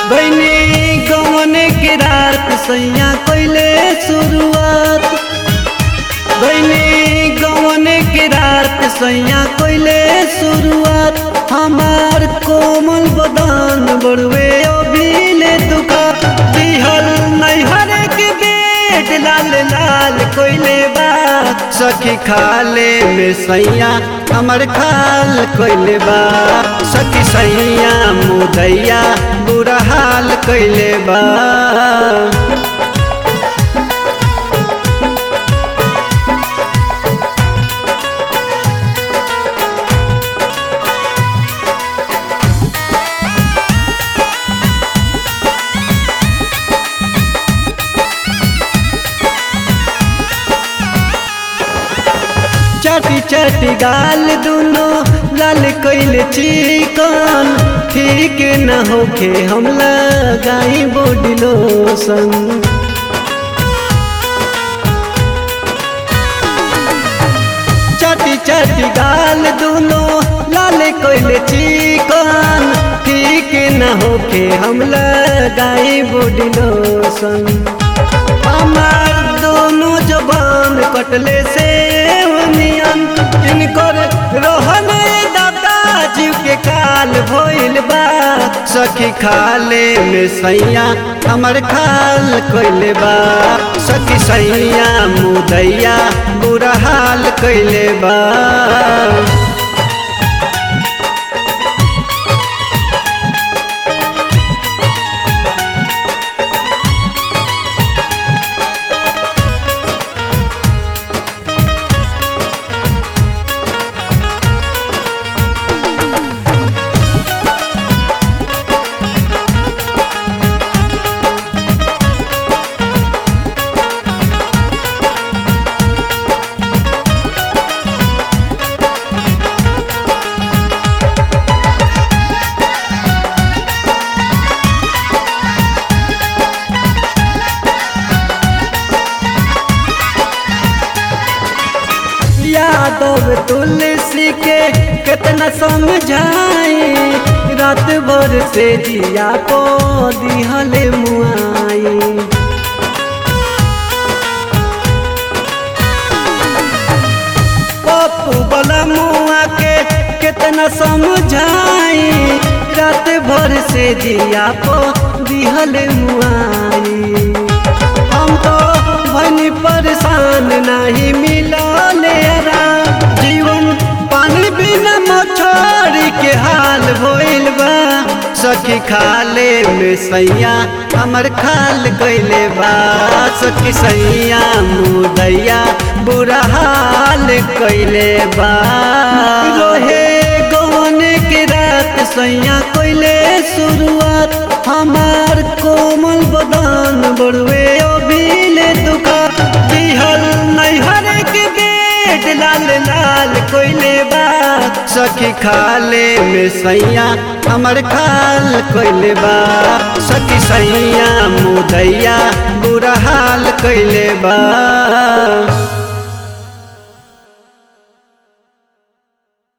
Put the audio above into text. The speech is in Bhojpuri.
बहनी गवन के रात सैया कैले शुरुआत बहनी गवन के रात सैया कैले शुरुआत हमार कोमल बदन बड़वे अभिले दुखा दिहल नैहर के बेट लाल लाल कोइले बा सखी खाले में सैया हमर खाल कोइले बा सखी सैया मुदैया बुरा हाल कोइले बा चाटी चाटी गाल दुनो लाल कैल चिकन ठीक न होखे हम लगाई बॉडी लोशन चाटी चाटी गाल दुनो लाल कैल चिकन ठीक न होखे हम लगाई बॉडी लोशन हमार दोनों जबान कटले से नियन इनकर रहन दादा जीव के काल भइल बा सखी खाले में सैया हमर खाल कइले बा सखी सैया मुदैया बुरा हाल कइले बा यादव तुलसी के कितना समझाई रात भर से जिया को दिहल मुआई पप्पू बला मुआ के कितना समझाई रात भर से जिया को दिहल मुआई हम तो भनी परेशान नहीं मिलले जीवन पानी बिना मछरी के हाल भइल बा सखी खाले में सैया हमर खाल कैले बा सखी सैया मुदैया बुरा हाल कैले बा रोहे गवन के रात सैया कैले शुरुआत हमार कोमल बदन बड़ुए अभिले दुखा दिहल नैहर के बेट लाल लाल कोइले बा सखी खाले में सैया हमर खाल कोइले बा सखी सैया मुदैया बुरा हाल कोइले बा